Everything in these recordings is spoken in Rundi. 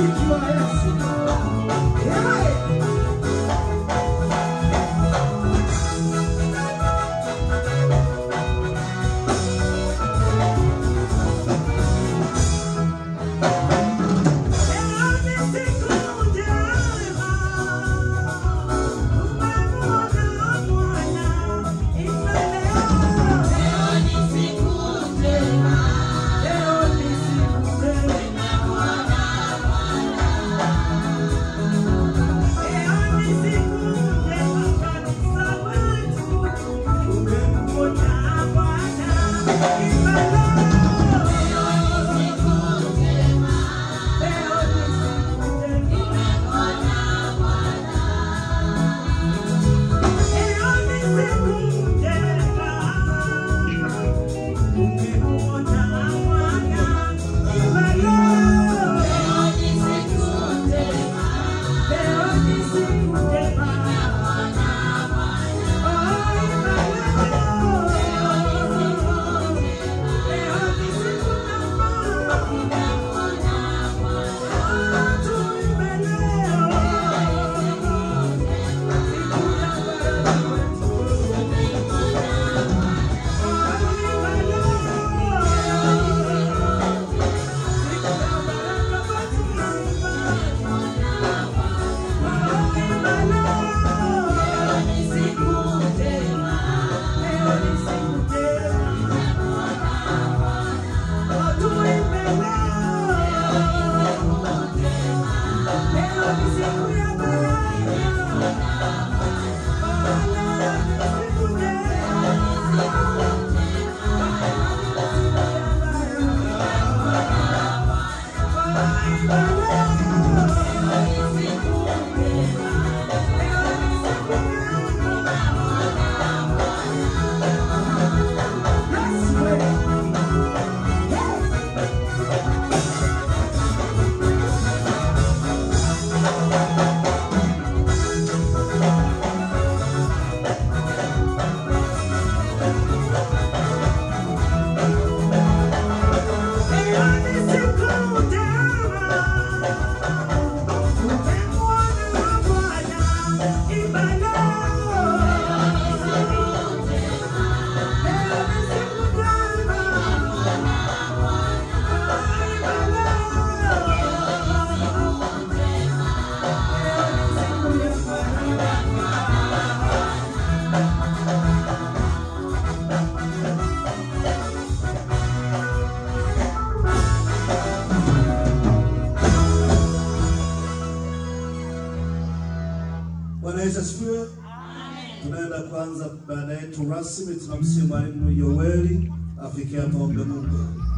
Bwana Yesu asifiwe. Tunaenda kuanza baada yetu rasmi, tunamsihi mwalimu Yoweli afikie maombi Mungu.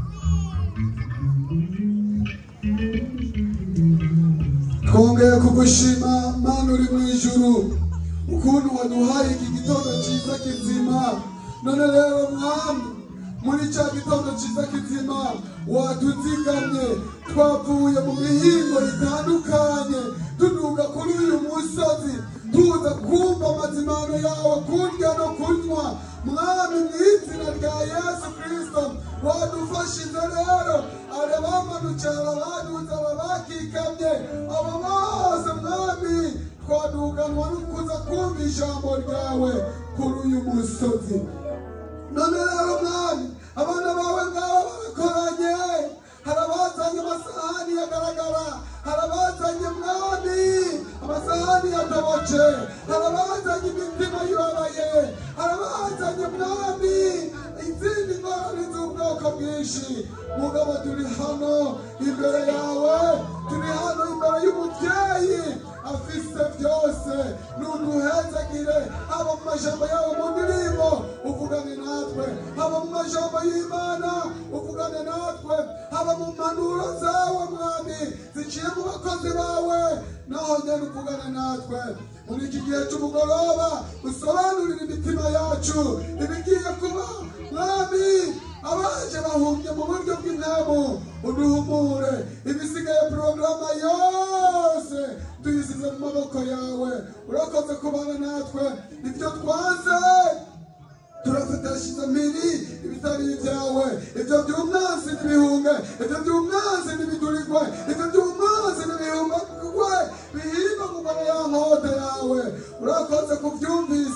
twongeye kugushima mana uri mu ijuru ukuntu waduhaye iki gitondo cyiza kizima none rero mwami muri cya gitondo cyiza kizima watuzigamye twavuye mu mihingo itandukanye tuduga kuri uyu musozi tuza kumva amazimano yawe kurya no kunywa mwami mu izina rya yesu kirisito wadufashije rero ari abamanukira abaduza ababakikamye abo bose mwami twaduganwa no kuza kumva ijambo ryawe kuri uyu musozi none rero mwami abana bawe ngabo barakoranye hari abazanye amasahani yagaragara hari abazanye mwami amasahani yatoboce hari abazanye imitima yubabaye hari abazanye mwami izindi ngorane z'ubwoko bwinshi mugabo turi hano imbere yawe turi hano imbere y'umubyeyi afise byose nuduhezagire haba mu majambo yawe mu ndirimbo uvugane natwe haba mu majambo y'imana uvugane natwe haba mu mpanuro zawe mwami ziciye mu bakozi bawe naho nyene uvugane natwe muri iki gihe cy'umugoroba usobanurire imitima yacu ibigiye kuba mwami abaje bahumye mu buryo bw'intemu uduhumure ibisigaye porogaramu yose tuyisize mu maboko yawe urakoze kubana natwe ibyo twaze turafatashije miri ibitari ibyawe ibyo by'umwanzi n'ibihunge ibyo by'umwanzi n'ibiturigwe ibyo by'umwanzi n'ibi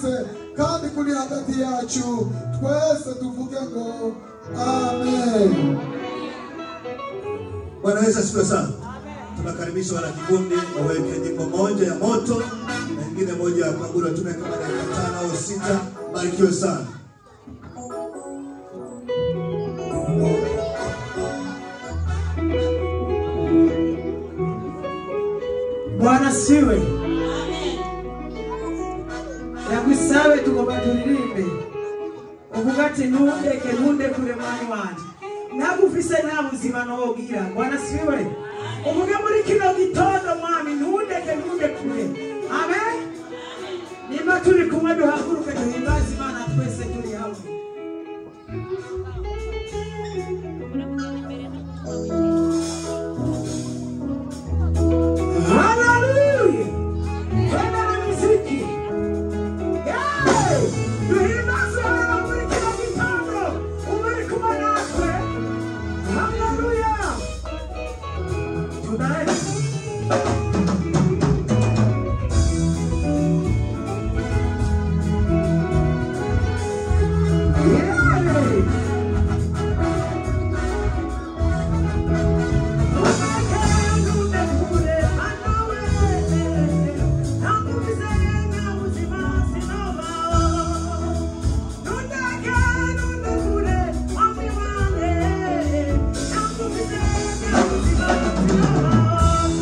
byose kandi kuri hagati yacu twese tuvuge ngo amen Bwana Yesu asifiwe sana. Tunakaribisha wana kikundi waweke nyimbo moja ya moto na nyingine moja ya kaburi. Tume kama dakika tano au sita. Barikiwe sana. Bwana siwe yagusabe tugomba turirimbe uvuga ati ntundeke ntundekure mwami wanje nagufise nta buzima nogira Bwana siwe uvuge muri kino gitondo mwami ntundeke ntundekure amen nimba turi kumwe duhaguruke duhimbaze imana twese turi hamwe Hallelujah! Twende na muziki. Yay! Duhimbaze Bwana muri kino gitondo. Umuri kumwe natwe. Hallelujah! Tunaenda. Yay! Yeah.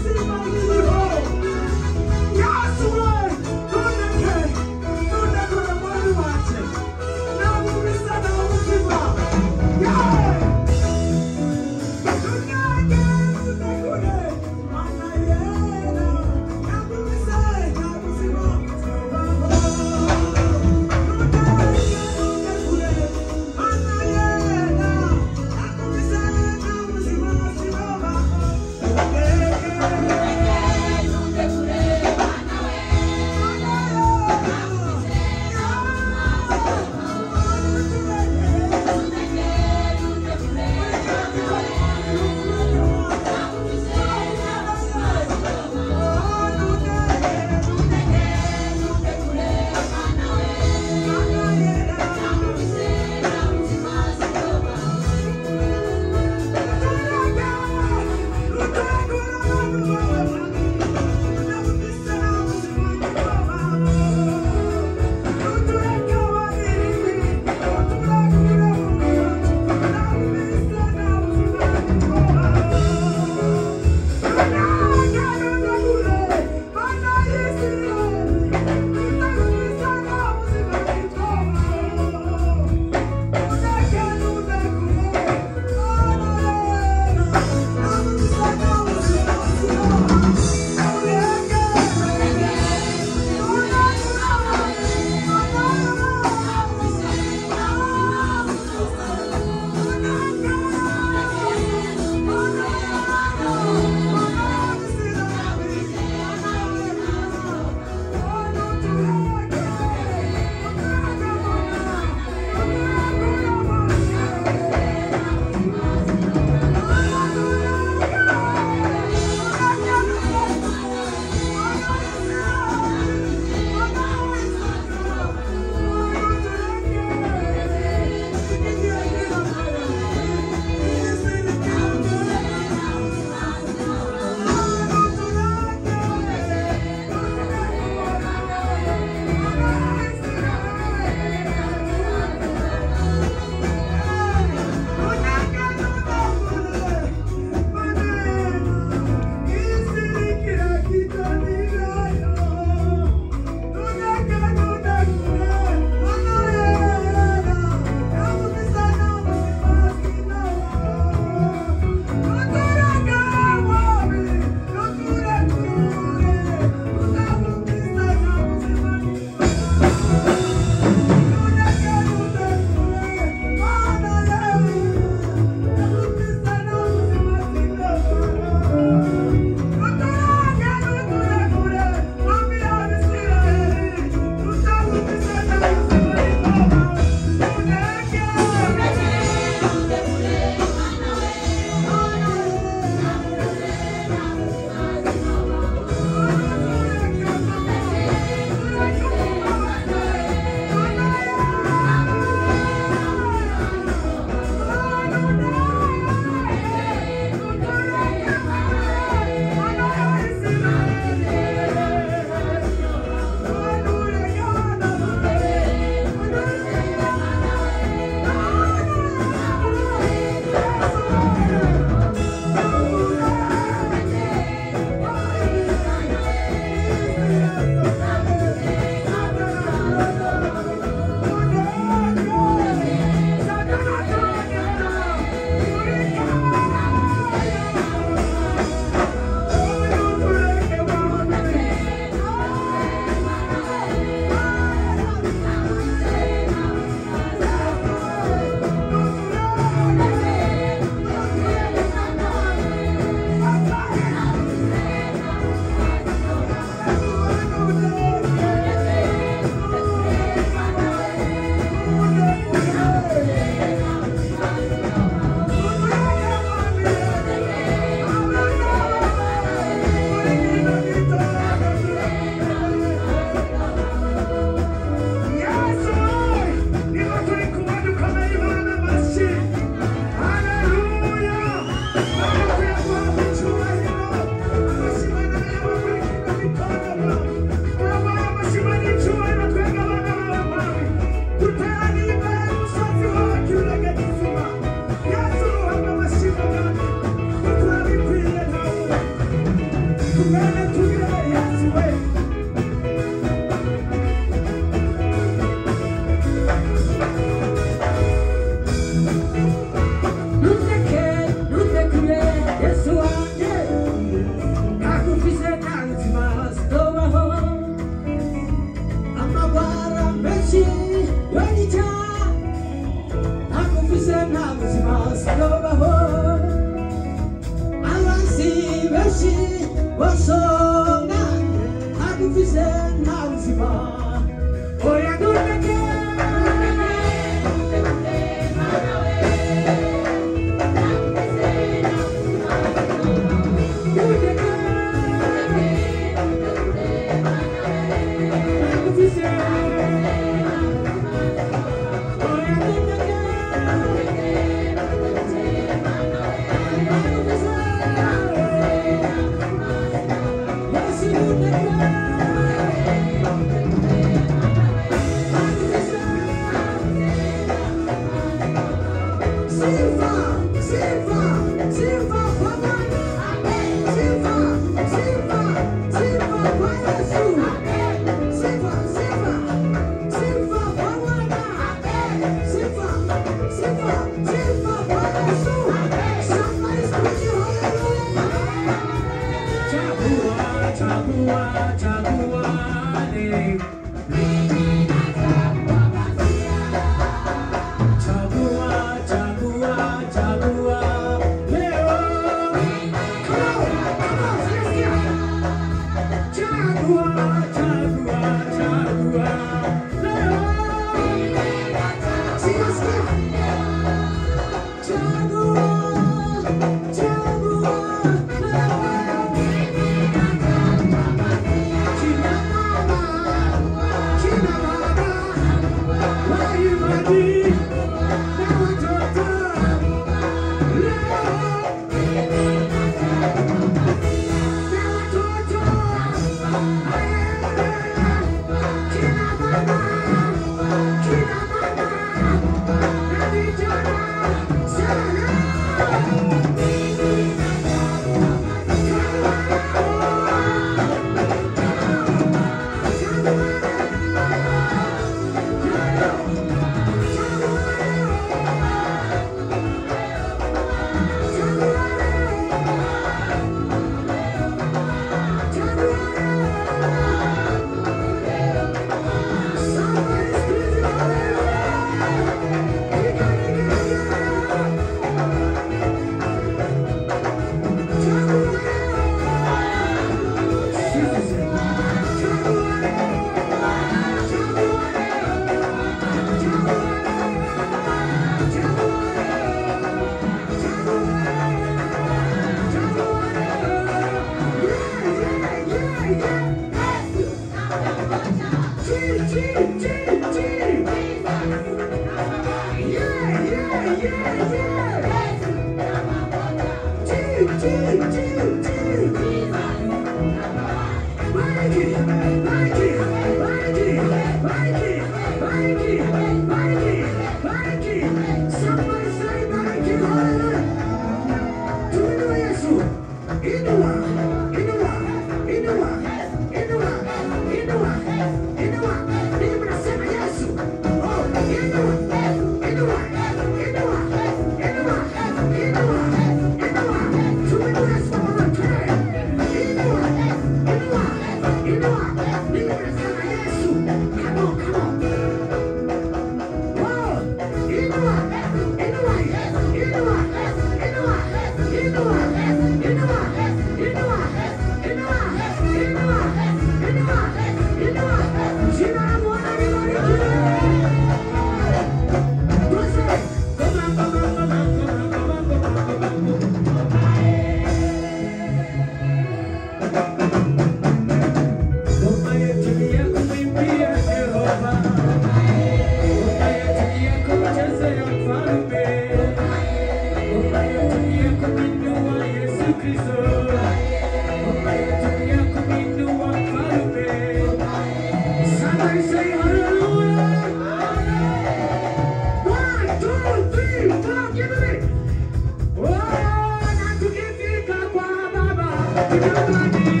Thank you.